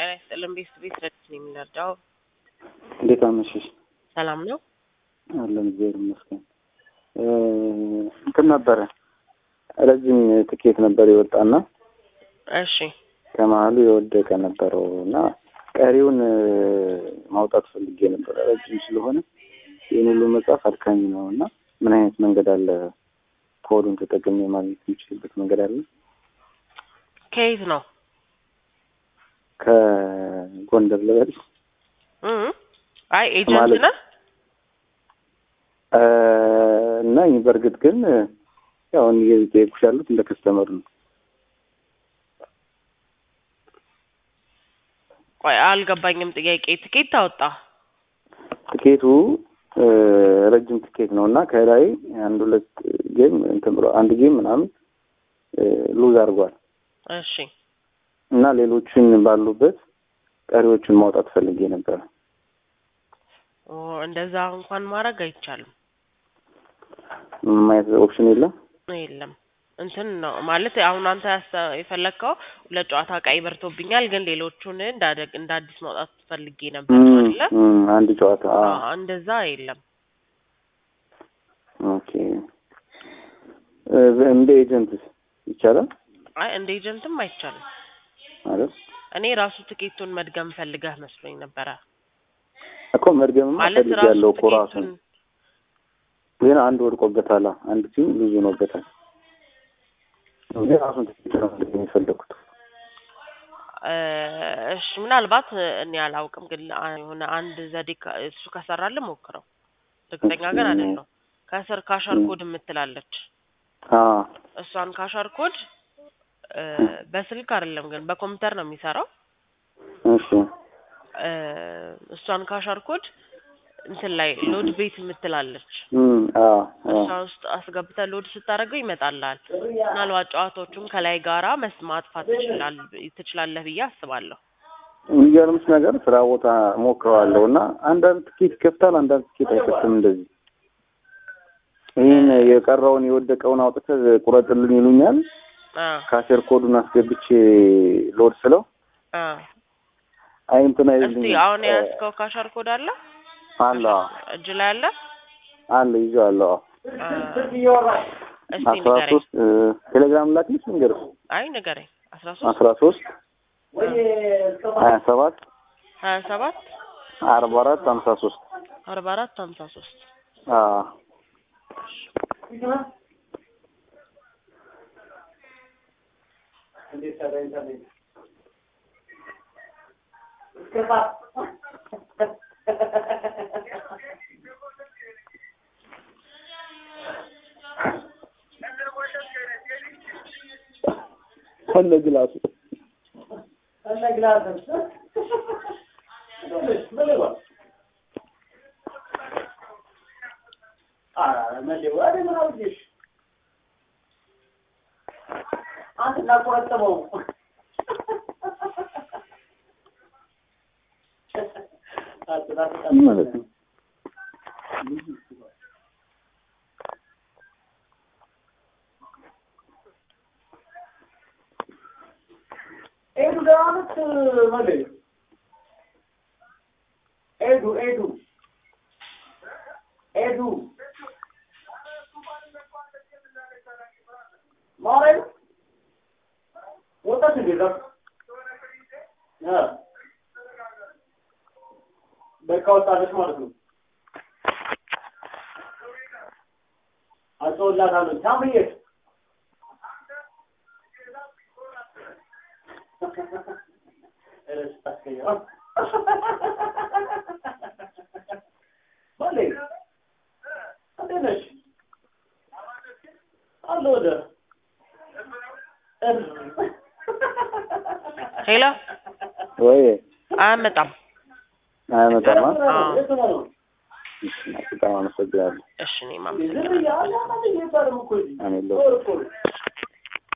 ጤና ይስጥልን። ቤት ቤት ረድት ነው የምንረዳው። እንዴት አመሸሽ? ሰላም ነው። አለን እግዚአብሔር ይመስገን። እንትን ነበረ ረጅም ትኬት ነበር የወጣና እሺ ከመሀሉ የወደቀ ነበረው እና ቀሪውን ማውጣት ፈልጌ ነበረ። ረጅም ስለሆነ ይህን ሁሉ መጽሐፍ አድካሚ ነው እና ምን አይነት መንገድ አለ? ኮዱን ተጠቅሜ ማግኘት የሚችልበት መንገድ አለ? ከየት ነው? ከጎንደር ልበል እ አይ ኤጀንት ማለት- ነህ? እና በእርግጥ ግን ያው እኔ እየጠየኩሽ ያሉት እንደ ከስተመር ነው። ቆይ አልገባኝም። ጥያቄ ትኬት ታወጣ? ትኬቱ እ ረጅም ትኬት ነው እና ከላይ አንድ ሁለት ጌም እንትን ብሎ አንድ ጌም ምናምን እ ሉዝ አድርጓል እሺ እና ሌሎችን ባሉበት ቀሪዎቹን ማውጣት ፈልጌ ነበረ። ኦ እንደዛ እንኳን ማድረግ አይቻልም። ምንም አይነት ኦፕሽን የለም። የለም እንትን ነው ማለት አሁን አንተ ያሰ- የፈለግከው ሁለት ጨዋታ ቀይ በርቶብኛል፣ ግን ሌሎቹን እንዳደግ እንደ አዲስ ማውጣት ፈልጌ ነበር እም፣ አይደለ? እም፣ አንድ ጨዋታ አ አዎ፣ እንደዛ የለም። ኦኬ እ እንደ ኤጀንትስ ይቻላል አይ እንደ ኤጀንትም አይቻልም። ማለት እኔ ራሱ ትኬቱን መድገም ፈልገህ መስሎኝ ነበረ። እኮ መድገምማ ማለት ፈልግ ራሱ ያለው እኮ ራሱ ትኬቱን ግን አንድ ወድቆበታል። አንድ ቲም ብዙ ሆኖበታል። ግን ራሱን ትኬት ነው መድገም የፈለኩት። እ እሺ ምናልባት እኔ አላውቅም፣ ግን አ- የሆነ አንድ ዘዴ ከ- እሱ ከሰራልህ ሞክረው። እርግጠኛ ግን እሺ። አይደለሁም። ከስር ካሸር እም። ኮድ የምትላለች አ እሷን ካሸር ኮድ እ በስልክ አይደለም ግን በኮምፒውተር ነው የሚሰራው። እሺ እ እሷን ካሸር ኮድ እንትን ላይ ሎድ ቤት የምትላለች እም አ አ እሷ ውስጥ አስገብተህ ሎድ ስታደርገው ይመጣልሃል። ምናልባት ጨዋታዎቹን ከላይ ጋራ መስ ማጥፋት ትችላል ትችላለህ ብዬ አስባለሁ። የሚገርምሽ ነገር ስራ ቦታ ሞክረዋለሁ እና አንዳንድ ትኬት ይከፍታል፣ አንዳንድ ትኬት አይከፍትም። እንደዚህ ይህን የቀረውን የወደቀውን አውጥተህ ቁረጥልን ይሉኛል። አ ካሴር ኮዱን አስገብቼ ሎድ ስለው አ አይ እንትን እስቲ አይልኝም። አሁን የያዝከው ካሸር ኮድ አለ አለ እጅ ላይ አለ? አለ ይዤዋለሁ። አ እስቲ አስራ ንገረኝ። ሶስት ቴሌግራም ላክልሽ ልንገርሽ አይ ንገረኝ። አስራ ሶስት አስራ ሶስት ሀያ ሰባት ሀያ ሰባት አርባ አራት ሀምሳ ሶስት አርባ አራት ሀምሳ ሶስት ከነ ግላሱ ማለት ነው። ኤዱ ኤዱ ኤዱ ማረኝ ወጣት እንዴ ዛፍ እ በቃ ወጣለች ማለት ነው። አልተወላታለሁ ታምዬ እረስ ታስቀየው ማለ እንዴት ነሽ? አለ ወደ ሄሎ ወይ አያመጣም። አያመጣማ። አዎ። እሺ፣ በጣም አመሰግናለሁ። እሺ እኔም አመሰግናለሁ። አሜን።